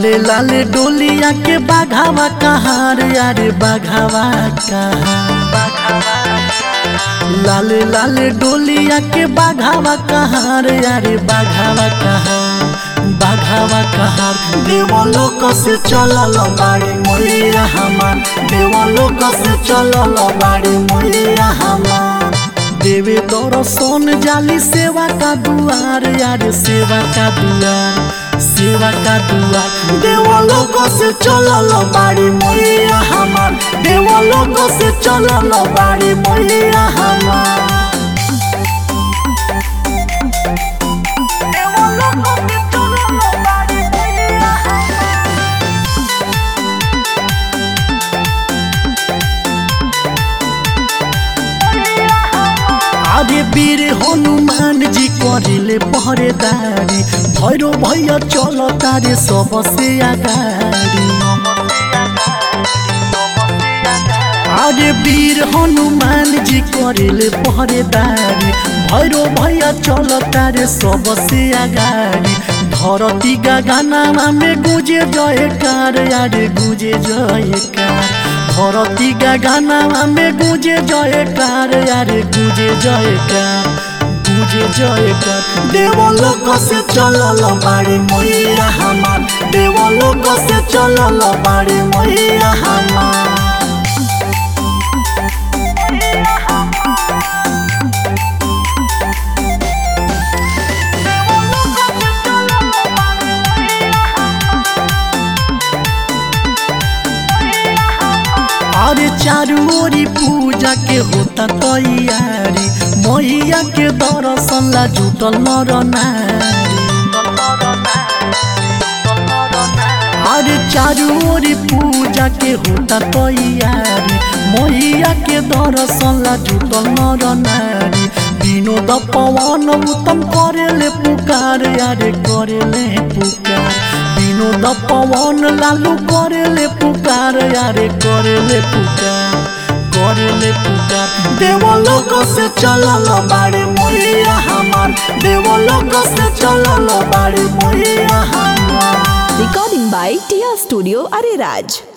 लाले लाले डोलिया के बाघावा कहार यारे बाघावा कहार लाले लाले डोलिया के बाघावा कहार यारे बाघावा कहार बाघावा कहार देवलोक से चलल बाड़ी मोलिया हमार देवलोक से चलल बाड़ी मोलिया हमार देवे दर्शन जाली सेवा का दुआर यार सेवा का दुआर सेवा का दुआर देवलोक से चलल बाड़ी मोलिया हमार देवलोक से चलल बाड़ी मोलिया हमार अरे वीर हनुमान जी करिले पहरेदारी भैरो भैया चल तारे सबसे अगाडि अरे वीर हनुमान जी करिले पहरेदारी भैरो भैया चल तारे सबसे अगाडि धरती गानामा में गुजे जयकार यारे गुजे जयकार धरती गानामा में गुजे जयकार यारे गुजे जयकार गुजे जयकार देवलोक से चलल बाड़ी मैया हमार देवलोक से चलल बाड़ी मैया हमार अरे चारू ओरी पूजा के होता तैयारी मैया के दर्शन ला जुटल नर नारी अरे चारू ओरी पूजा के होता तैयारी मैया के दर्शन ला जुटल नर नारी विनोद पवन उत्तम करेले पुकार यारे करेले पुकार विनोद पवन लालू करेले पुकार यारे करेले पुकार करेले पुकार देवलोक से चलल बाड़े मोहिया हमार देवलोक से चलल बाड़े मोहिया हमार Recording by Tia Studio Ariraj.